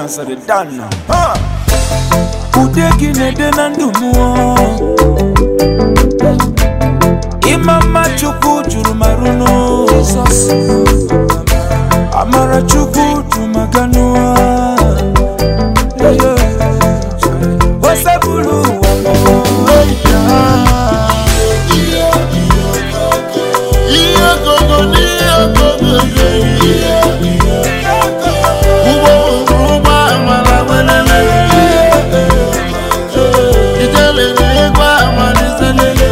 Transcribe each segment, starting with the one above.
asịrị dana ude gị na-ede na ndụ mmụọ ịma mma chukwu juru marụ n'ụzọs amara chukwu jumaganụa osebulu ụwa ihe gogo n'ihe gogo ụgbọ ụgbọ amara welele ijele n'igwe amaliselele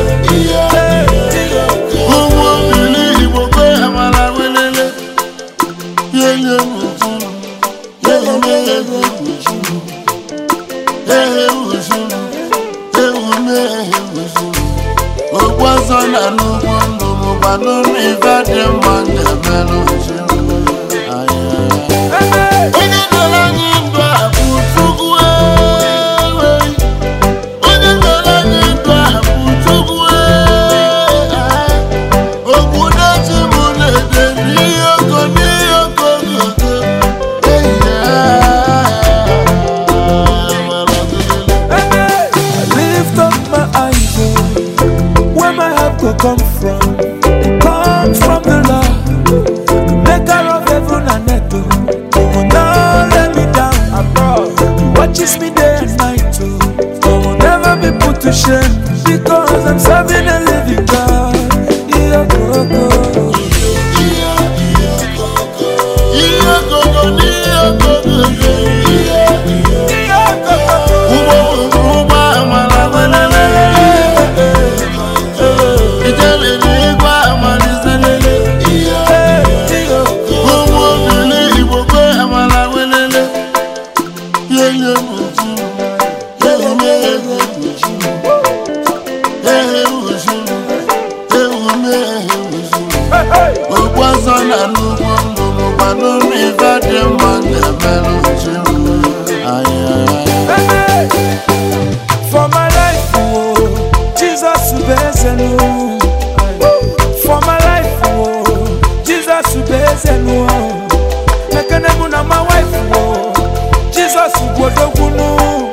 ụmụ obili igbo kwe amara welele yeye ujuru yeye meye ujuru ehe ujuru ewu mehe ujuru ogbozo na n'ugbo ndụ mụkwanụ n'ife dị mma na-emelụ ujuru onye nyere anyị ndụ a bụ chukwu ewe onye nyere anyị ndụ a bụ chukwu ewe obodo chi mụ na-ede n'ihe oko n'ihe oko gogo I lift up my eyes, oh, where my help could come from. It comes from the Lord, the maker of heaven and earth. oh. He will not let me down. He watches me day and night, oh. I will never be put to shame because I'm serving a living God. Yeah, go, go. ihe gogo n'ihe gogo Yeah, go, go. ụgbọ ụgbọ amara welele ijele n'igwe amaliselele Yeah, yeah. ụmụ obili igbo kwe amara welele yeye ujuru yeye meye ujuru ehe ujuru ewu mehe ujuru Hey, hey. ogbozo na n'ugbo ndụ mụkwanụ n'ife dị mma na-emelụ ujuru Hey, For my life, oh, Jesus ubezenu. For my life, oh, Jesus ubezenu. Mekene mu na my wife, oh, Jesus ubodogunu.